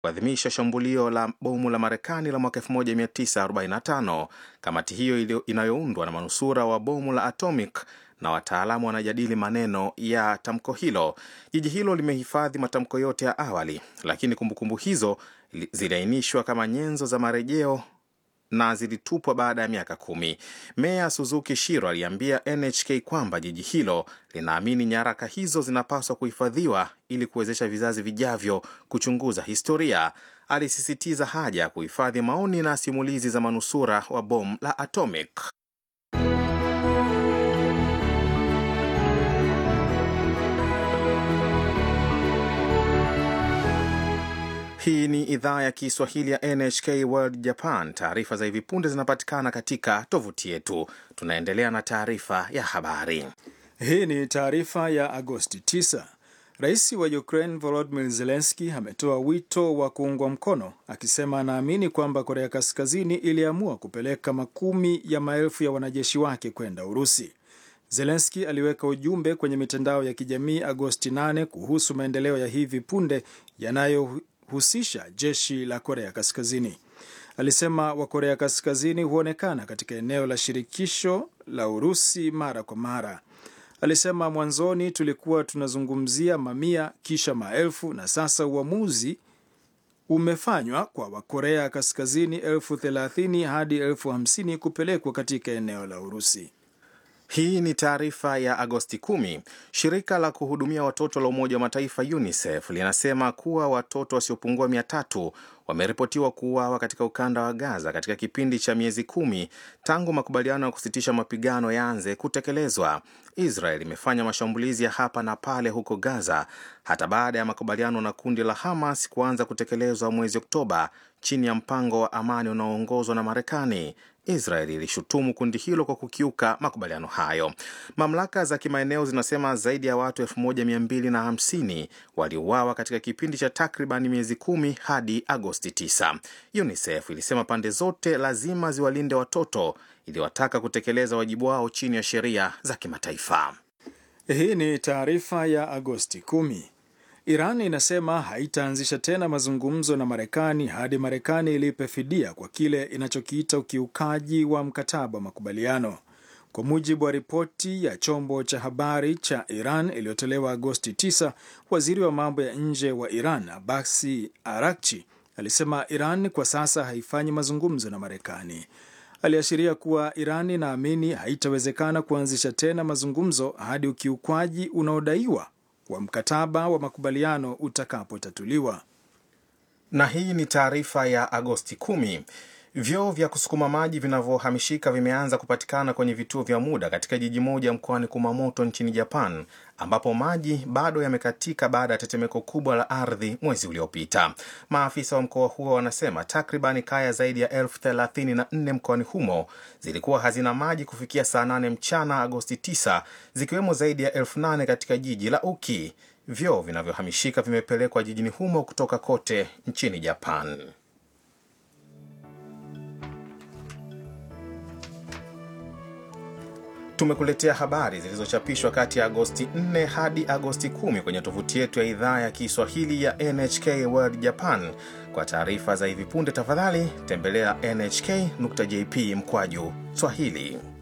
kuadhimisha shambulio la bomu la Marekani la mwaka 1945. Kamati hiyo inayoundwa na manusura wa bomu la atomic na wataalamu wanajadili maneno ya tamko hilo. Jiji hilo limehifadhi matamko yote ya awali, lakini kumbukumbu hizo ziliainishwa kama nyenzo za marejeo na zilitupwa baada ya miaka kumi. Meya Suzuki Shiro aliambia NHK kwamba jiji hilo linaamini nyaraka hizo zinapaswa kuhifadhiwa ili kuwezesha vizazi vijavyo kuchunguza historia. Alisisitiza haja ya kuhifadhi maoni na simulizi za manusura wa bomu la atomic. Hii ni idhaa ya Kiswahili ya NHK World Japan. Taarifa za hivi punde zinapatikana katika tovuti yetu. Tunaendelea na taarifa ya habari. Hii ni taarifa ya Agosti 9. Rais wa Ukraine Volodymyr Zelensky ametoa wito wa kuungwa mkono, akisema anaamini kwamba Korea Kaskazini iliamua kupeleka makumi ya maelfu ya wanajeshi wake kwenda Urusi. Zelensky aliweka ujumbe kwenye mitandao ya kijamii Agosti 8 kuhusu maendeleo ya hivi punde yanayo husisha jeshi la Korea Kaskazini. Alisema Wakorea Kaskazini huonekana katika eneo la shirikisho la Urusi mara kwa mara. Alisema mwanzoni tulikuwa tunazungumzia mamia, kisha maelfu, na sasa uamuzi umefanywa kwa Wakorea Kaskazini elfu thelathini hadi elfu hamsini kupelekwa katika eneo la Urusi. Hii ni taarifa ya Agosti 10. Shirika la kuhudumia watoto la Umoja wa Mataifa UNICEF linasema kuwa watoto wasiopungua mia tatu wameripotiwa kuuawa katika ukanda wa Gaza katika kipindi cha miezi kumi tangu makubaliano ya kusitisha mapigano yaanze kutekelezwa. Israel imefanya mashambulizi ya hapa na pale huko Gaza hata baada ya makubaliano na kundi la Hamas kuanza kutekelezwa mwezi Oktoba chini ya mpango wa amani unaoongozwa na Marekani. Israel ilishutumu kundi hilo kwa kukiuka makubaliano hayo. Mamlaka za kimaeneo zinasema zaidi ya watu 1250 waliuawa katika kipindi cha takriban miezi kumi hadi Agosti 9. UNICEF ilisema pande zote lazima ziwalinde watoto, iliwataka kutekeleza wajibu wao chini ya sheria za kimataifa. Hii ni taarifa ya Agosti 10. Iran inasema haitaanzisha tena mazungumzo na Marekani hadi Marekani ilipe fidia kwa kile inachokiita ukiukaji wa mkataba wa makubaliano. Kwa mujibu wa ripoti ya chombo cha habari cha Iran iliyotolewa Agosti 9, waziri wa mambo ya nje wa Iran Abasi Arakchi alisema Iran kwa sasa haifanyi mazungumzo na Marekani. Aliashiria kuwa Iran inaamini haitawezekana kuanzisha tena mazungumzo hadi ukiukwaji unaodaiwa wa mkataba wa makubaliano utakapotatuliwa. Na hii ni taarifa ya Agosti 10. Vyoo vya kusukuma maji vinavyohamishika vimeanza kupatikana kwenye vituo vya muda katika jiji moja mkoani Kumamoto nchini Japan, ambapo maji bado yamekatika baada ya tetemeko kubwa la ardhi mwezi uliopita. Maafisa wa mkoa huo wanasema takribani kaya zaidi ya elfu thelathini na nne mkoani humo zilikuwa hazina maji kufikia saa 8 mchana Agosti 9, zikiwemo zaidi ya elfu nane katika jiji la Uki. Vyoo vinavyohamishika vimepelekwa jijini humo kutoka kote nchini Japan. Tumekuletea habari zilizochapishwa kati ya Agosti 4 hadi Agosti 10 kwenye tovuti yetu ya idhaa ya Kiswahili ya NHK World Japan. Kwa taarifa za hivi punde, tafadhali tembelea nhk.jp mkwaju Swahili.